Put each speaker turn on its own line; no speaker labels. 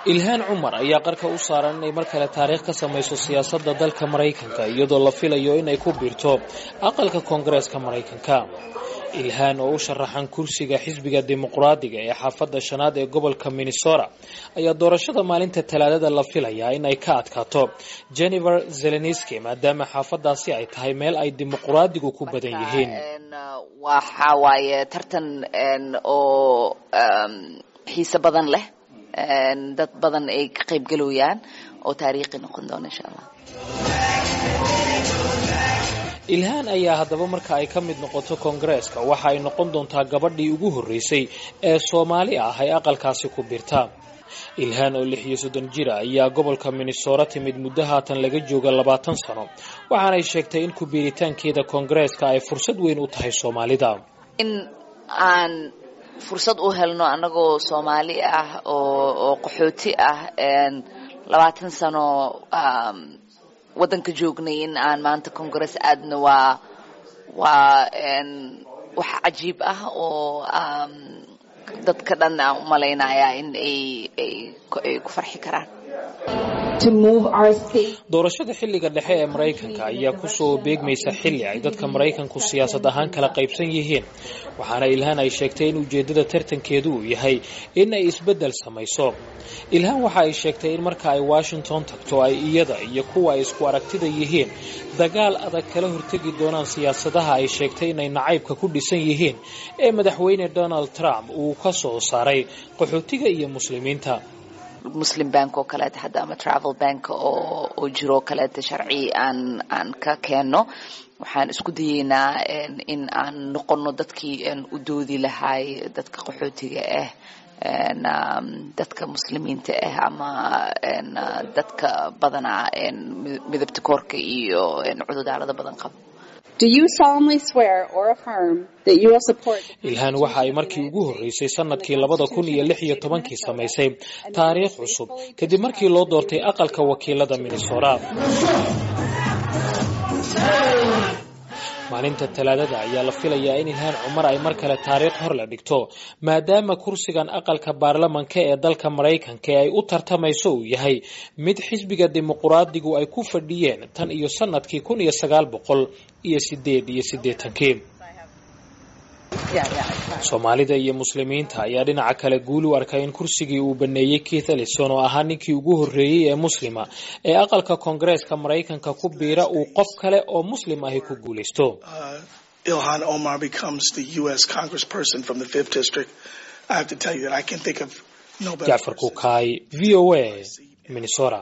ilhaan cumar ayaa qarka u saaran inay mar kale taariikh ka samayso siyaasadda dalka maraykanka iyadoo la filayo inay ku biirto aqalka koongareeska maraykanka ilhaan oo u sharaxan kursiga xisbiga dimuqraadiga ee xaafadda shanaad ee gobolka minnesota ayaa doorashada maalinta talaadada la filayaa in ay ka adkaato jennifer zeleniski maadaama xaafadaasi ay tahay meel ay dimuqraadigu ku badan yihiin
waxa waaye tartan oo xiise badan leh dad badan ay ka qayb galooyaan oo taariikhi noqon doona insha allah
ilhaan ayaa haddaba marka ay ka mid noqoto koongareeska waxa ay noqon doontaa gabadhii ugu horreysay ee soomaali ah ay aqalkaasi ku birta ilhaan oo lix iyo soddon jira ayaa gobolka minnesota timid muddo haatan laga jooga labaatan sano waxaanay sheegtay in ku biiritaankeeda koongareeska ay fursad weyn u tahay soomaalida
in aan fursad u helno annagoo soomaali ah oo qaxooti ah labaatan sano waddanka joognay in aan maanta congress aadna waa waa wax cajiib ah oo dadka dhan aan u malaynaya in ay ay ku farxi karaan
doorashada xilliga dhexe ee maraykanka ayaa kusoo beegmaysa xilli ay dadka maraykanku siyaasad ahaan kala qaybsan yihiin waxaana ilhaan ay sheegtay in ujeeddada tartankeedu uu yahay in ay isbeddel samayso ilhaan waxa ay sheegtay in marka ay washington tagto ay iyada iyo kuwa ay isku aragtida yihiin dagaal adag kala hortegi doonaan siyaasadaha ay sheegtay inay nacaybka ku dhisan yihiin ee madaxweyne donald trump uu ka soo saaray qaxootiga iyo muslimiinta
muslim bank oo kaleeta hadda ama travel bank oo oo jiro kaleeta sharci aan aan ka keenno waxaan isku dayeynaa in aan noqono dadkii u doodi lahay dadka qaxootiga ah dadka muslimiinta ah ama dadka badana midabta koorka iyo cududaalada badan qaba
ilhaan waxa ay markii ugu horreysay sanadkii labada kun iyo lix iyo tobankii samaysay taariikh cusub kadib markii loo doortay aqalka wakiilada minnesota maalinta talaadada ayaa la filayaa in ilhaan cumar ay mar kale taariikh hor la dhigto maadaama kursigan aqalka baarlamanka ee dalka maraykanka ee ay u tartamayso uu yahay mid xisbiga dimuqraadigu ay ku fadhiyeen tan iyo sanadkii kun iyo sagaal boqol iyo sideed iyo siddeetankii soomaalida iyo muslimiinta ayaa dhinaca kale guul u arkay in kursigii uu baneeyey keith ellison oo ahaa ninkii ugu horreeyey ee muslima ee aqalka koongareeska maraykanka ku biira uu qof kale oo muslim ahi ku guulaysto
ilhan omar becomes the us congressperson from the fifth district i have to tell you that i can think of no better
jacfar kukaay v o a minnesota